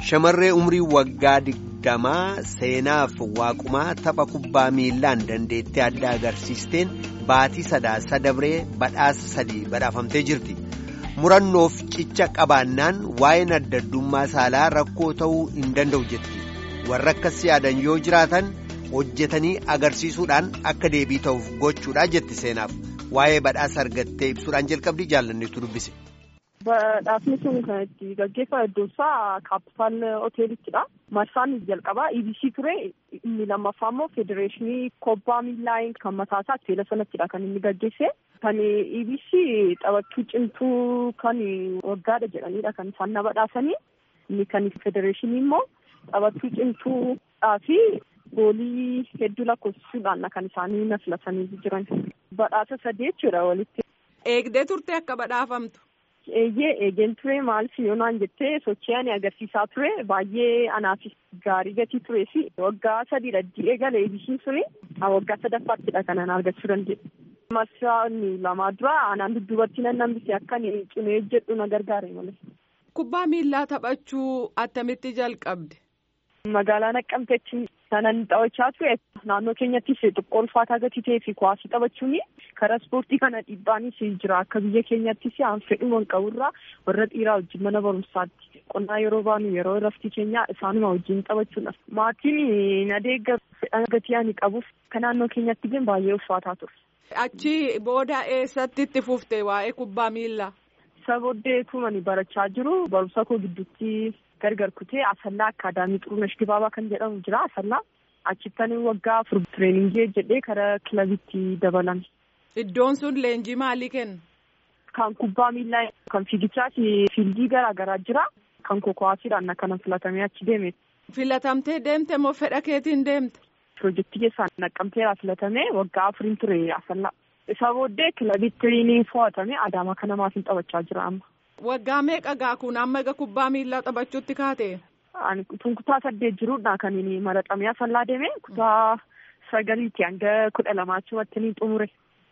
Shamarree umrii waggaa digdamaa seenaaf waaqumaa tapha kubbaa miilaan dandeettii addaa agarsiisteen baatii sadaasa dabree badhaasa sadii badhaafamtee jirti. Murannoof cicha qabaannaan waa'een adda addummaa saalaa rakkoo ta'uu hin danda'u jetti. Warra akkas yaadan yoo jiraatan hojjetanii agarsiisuudhaan akka deebii ta'uuf gochuudha jetti seenaaf. Waa'ee badhaasa argattee ibsuudhaan jalqabdi jaallanneetu dubbise. Badhaasni sun kan itti gaggeeffame iddoon isaa kaapitaal hoteelittidha. Marsaan jalqabaa EBC ture inni lammaffaa immoo federeeshinii kubbaa miilaa kan mataa isaa teela sanattidha kan inni gaggeesse. Kan EBC taphattuu cimtuu kan waggaadha jedhanidha kan isaan na badhaasanii. Inni kan federeeshinii immoo taphattuu cimtuudhaa fi goolii hedduu lakkoofsisuudhaan kan isaanii na filatanii jiran. Badhaasa sadii jechuudha walitti. Eegdee turte akka badhaafamtu. Eeyyee eegeen ture maal yoonaan jettee sochii ani agarsiisaa ture baay'ee anaafis gaarii gatii turee fi waggaa sadiidha eegale eebisiin suni waggaa sadaffaattidha kan an argachuu danda'e. Marsaan lamaa dura anaan dudduubatti nan hambise akka cimee jedhu na gargaare malee. Kubbaa miillaa taphachuu attamitti jalqabde? Magaalaa Naqqamteetti kanan taphachaa ture naannoo keenyattis xiqqoo ulfaataa gatii ta'ee fi kuwaasii taphachuun karaa ispoortii kana dhiibbaanis jira akka biyya keenyattis aan fedhuma qaburraa warra dhiiraa wajjin mana barumsaatti qonnaa yeroo baanu yeroo raftii keenyaa isaanuma wajjin taphachuudha. Maatiin adeegga fedhan gatii ani qabuuf kan naannoo keenyatti illee baay'ee ulfaataa ture. Achi booda eessatti itti fufte waa'ee kubbaa miillaa? Isa booddee tumani barachaa jiru barumsa koo gidduutti gargar kutee asallaa akaadaamii xurunesh dibaabaa kan jedhamu jira asallaa achittan waggaa afur tireeningii jedhee karaa kilabitti dabalame. Iddoon sun leenjii maalii kenna? Kan kubbaa miillaa kan fiigichaa fiildii garaa garaa jira kan kokowaasiidhaan akkana filatamee achi deeme. Filatamtee deemte moo fedha keetiin deemte? Pirojektii keessaan naqqamteera filatamee waggaa afuriin ture asallaa. Isa booddee kilabitti ni fo'atame adaamaa kana maatiin taphachaa jira amma. Waggaa meeqa gaa kun amma egaa kubbaa miillaa taphachuutti kaate? Ani tun kutaa saddeet jiruudha kan inni maraxamee asallaa deeme kutaa sagaliitti hanga kudha lamaachumatti ni xumure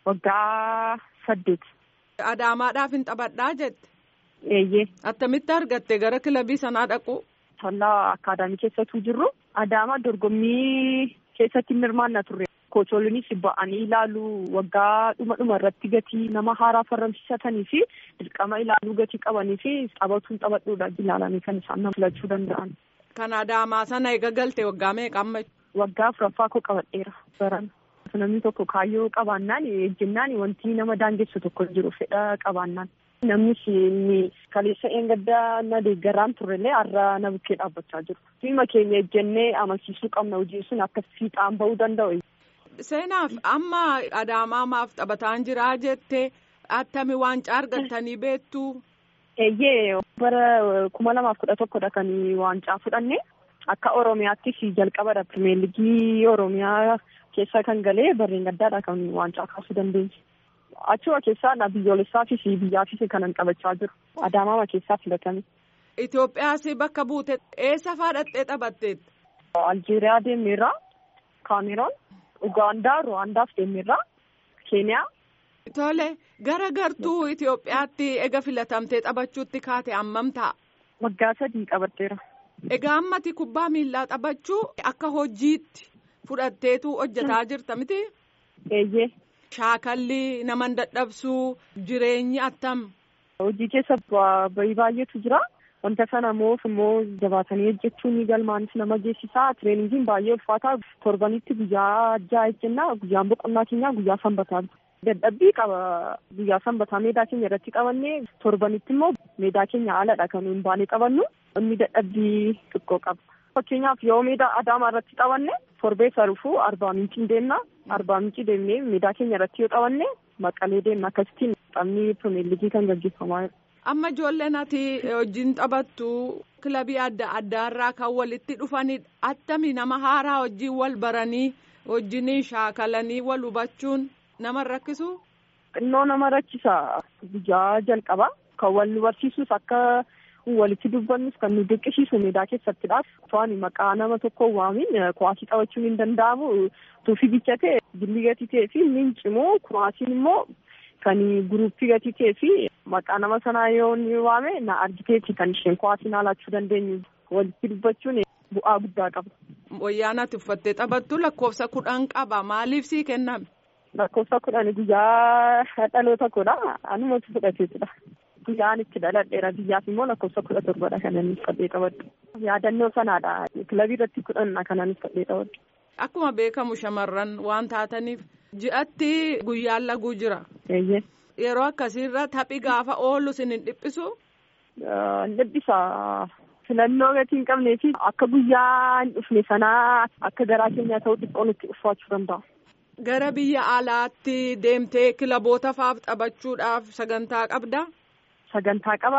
waggaa saddeet. Adaamaadhaaf hin taphadhaa jette? Eeyyee. Attamitti argatte gara kilabii sanaa dhaqu? Asallaa akaadaamii keessattuu jirru Adaamaa dorgommii keessatti hirmaanna turre. Kocholiinis ba'anii ilaaluu waggaa dhuma dhuma irratti gatii nama haaraa farramsiisatanii fi dirqama ilaaluu gatii qabanii fi taphatuun taphadhuudha ilaalanii kan isaan nama filachuu danda'an. Kan Adaamaa sana eega galte waggaa meeqa amma? Waggaa afuraffaa koo qabadheera baran. Namni tokko kaayyoo qabaannaan ejjennaan wanti nama daangessu tokko jiru fedha qabaannaan. Namnis inni kaleessa eengaddaa na deeggaraan turrellee har'a na bukkee dhaabbachaa jiru. Fiima keenya ejjennee amansiisuu qabna hojiin sun akka fiixaan bahuu danda'u. Seenaaf amma adaamaamaaf taphataan jiraa jettee attami waancaa argattanii beektu. Eeyyee bara kuma lamaaf kudha tokkodha kan waancaa fudhanne akka Oromiyaattis jalqabadha pirimeeligii Oromiyaa keessa kan galee barreen gaddaadha kan waancaa kaasuu dandeenye. Achuma keessaa biyyoolessaafis biyyaafis kanan taphachaa jiru. Adaamaama keessaa filatame. Itoophiyaas bakka buute eessa faadhattee taphatteet? Aljeeriyaa deemeerraa, Kaameroon. Ugaandaa, Ruwaandaaf deemeerraa, Keeniyaa. Tole gara gartuu Itoophiyaatti ega filatamtee taphachuutti kaate hammam ta'a? Waggaa sadii qabatteera. Egaa ammati kubbaa miillaa taphachuu akka hojiitti fudhatteetu hojjetaa jirta miti? Eeyyee. Shaakalli nama dadhabsuu jireenyi attam? Hojii keessa bahii baay'eetu jira. Wanta sana immoo immoo jabaatanii hojjechuun galmaanis nama geessisaa. Tireeningiin baay'ee ulfaataa torbanitti guyyaa ja'a jenna. Guyyaan boqonnaa keenyaa guyyaa sanbataa. Dadhabbii qaba guyyaa sanbataa meedaa keenya irratti qabannee torbanitti immoo meedaa keenya haaladha kan hin baane qabannu. Inni dadhabbii xiqqoo qaba. Fakkeenyaaf yoo meedaa adaamaa irratti qabanne torbee sarufuu arbaa mincii deemna. Arbaa mincii deemnee meedaa keenya irratti yoo qabanne maqalee deemna. Akkasittiin taphni pirimeeligii kan gaggeeffamaa jira. Amma ijoolleen ati wajjin taphattu kilabii adda addaarraa kan walitti dhufanidha. Attami nama haaraa wajjin wal baranii wajjin shaakalanii wal hubachuun nama rakkisu? Xinnoo nama rakkisa. Guyyaa jalqaba kan wal nu barsiisus akka walitti dubbannus kan nu dirqisiisu meedaa keessattidhaaf. To'ani maqaa nama tokko waamin kuwaasii taphachuun hin danda'amu. Tuufii bichate gilli gatii ta'ee fi inni cimoo kuwaasiin immoo kan guruppii gatii ta'ee fi maqaa nama sanaa yoo ni waame na argiteeti kan isheen kuwaasiin haalachuu dandeenyu. walitti dubbachuun bu'aa guddaa qaba. Wayyaan ati uffattee taphattu lakkoofsa kudhan qaba maaliif sii kenname? Lakkoofsa kudhan guyyaa dhaloota koodha anumatu fudhateetudha. Guyyaan itti dhaladheera biyyaaf immoo lakkoofsa kudha torbadha kan inni uffadhee qabadhu. Yaadannoo sanaadha kilabii irratti kudhanna kan inni uffadhee qabadhu. Akkuma beekamu shamarran waan taataniif ji'atti guyyaan laguu jira. Eeyyee. Yeroo akkasiirra taphi gaafa oolu sin hin dhiphisu? Hin dhiphisa. Filannoo gatii hin qabnee fi akka guyyaa hin dhufne sanaa akka garaa keenyaa ta'u xiqqoon itti uffaachuu danda'a. Gara biyya alaatti deemtee kilaboota faaf taphachuudhaaf sagantaa qabdaa? Sagantaa qaba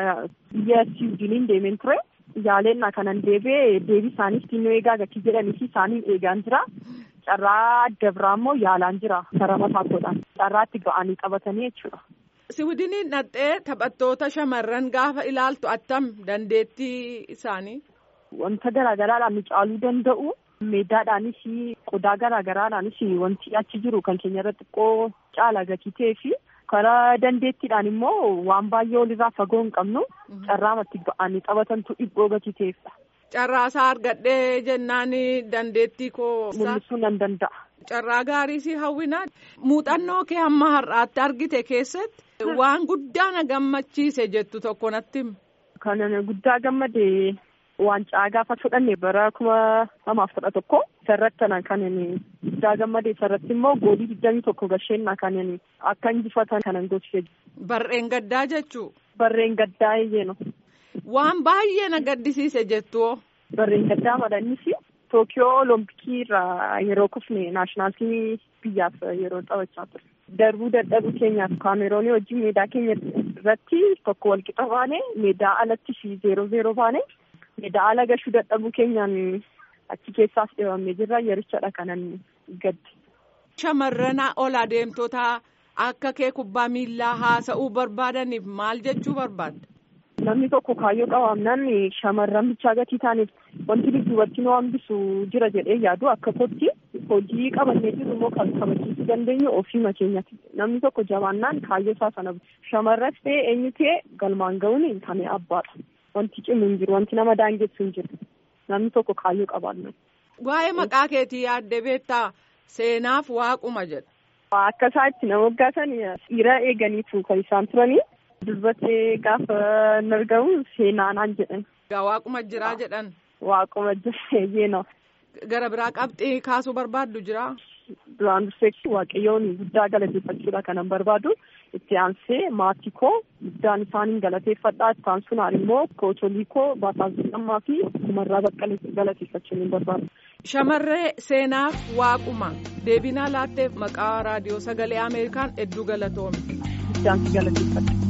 biyya Siwiidiniin deemeen ture. Yaaleenna kanan deebi'ee deebii isaanii xinnoo eegaa gatii jedhanii fi isaaniin eegaan jira. Carraa adda biraa immoo yaalaan jira karaa mataa koodhaan. Carraa itti ga'anii qabatanii jechuudha. Siwiidiniin dhattee taphattoota shamarran gaafa ilaaltu attam dandeettii isaanii? Wanta garaagaraadhaan nu caaluu danda'u. Meedaadhaanis qodaa garaagaraadhaanis wanti achi jiru kan keenya irra xiqqoo caala gatii ta'ee fi karaa dandeettiidhaan immoo waan baay'ee olirraa fagoo hin qabnu carraamatti ba'anii taphatantu dhibboo gatii ta'eefidha. Carraasaa argadhee jennaan dandeettii koo. Mul'isuu nan danda'a. Carraa gaarii si hawwina. Muuxannoo kee hamma har'aatti argite keessatti waan guddaa na gammachiise jettu tokko natti himi. Kan guddaa gammade waancaa gaafa fudhanne bara kuma lamaaf kudha tokko isarratti kan guddaa gammade isarratti immoo goolii digdamii tokko gasheenna kan akka injifatan kanan gochise. Barreen gaddaa jechuu. Barreen gaddaa eeyyeeno. Waan baay'ee na gaddisiise jettu. Barreen gaddaa madhannis Tookiyoo Olompikii irraa yeroo kufne naashinaaltii biyyaaf yeroo taphachaa ture. Darbuu dadhabuu keenyaaf kaameroonii wajjin meedaa keenya irratti tokko walqixa baane meedaa alatti fi zeeroo zeeroo baane meedaa ala gashuu dadhabuu keenyaan achi keessaas dhibamee jirra yerichadha kanan gaddi. Shamarran ol adeemtota akka kee kubbaa miillaa haasa'uu barbaadaniif maal jechuu barbaadda? Namni tokko kaayyoo qabaannaan shamarran bichaa gatii taaneef wanti dudduubatti nu hambisu jira jedhee yaadu akka kootti hojii qabannee jiru immoo kan kabachiisuu dandeenyu ofii keenyatti. Namni tokko jabaannaan kaayyoo isaa sana shamarras ta'e eenyu ta'e galmaan ga'uun hin taane abbaadha. Wanti cimu hin jiru wanti nama daangessu hin jiru. Namni tokko kaayyoo qabaannan. Waa'ee maqaa keetii yaaddee beektaa seenaaf waaquma jedha. Akka isaa itti nama hoggaasan dhiira eeganiitu kan isaan turanii. Dubbattee gaafa hin argamu seenaanaan jedhan. Waaquma jiraa jedhan. Waaquma jira yeenaa. Gara biraa qabxii kaasuu barbaaddu jiraa? Duraan dursee waaqayyoon guddaa galateeffachuudha kanan barbaadu. Itti aansee maatii koo guddaan isaaniin galateeffadhaa. Itti aansuudhaan immoo kootolii koo Baataa Lammaa fi Kumarraa Baqqalee galateeffachuun hin barbaadu. Shamarree seenaaf waaquma deebinaa laatteef maqaa raadiyoo sagalee Ameerikaan hedduu galatoome. Guddaan si galateeffadha.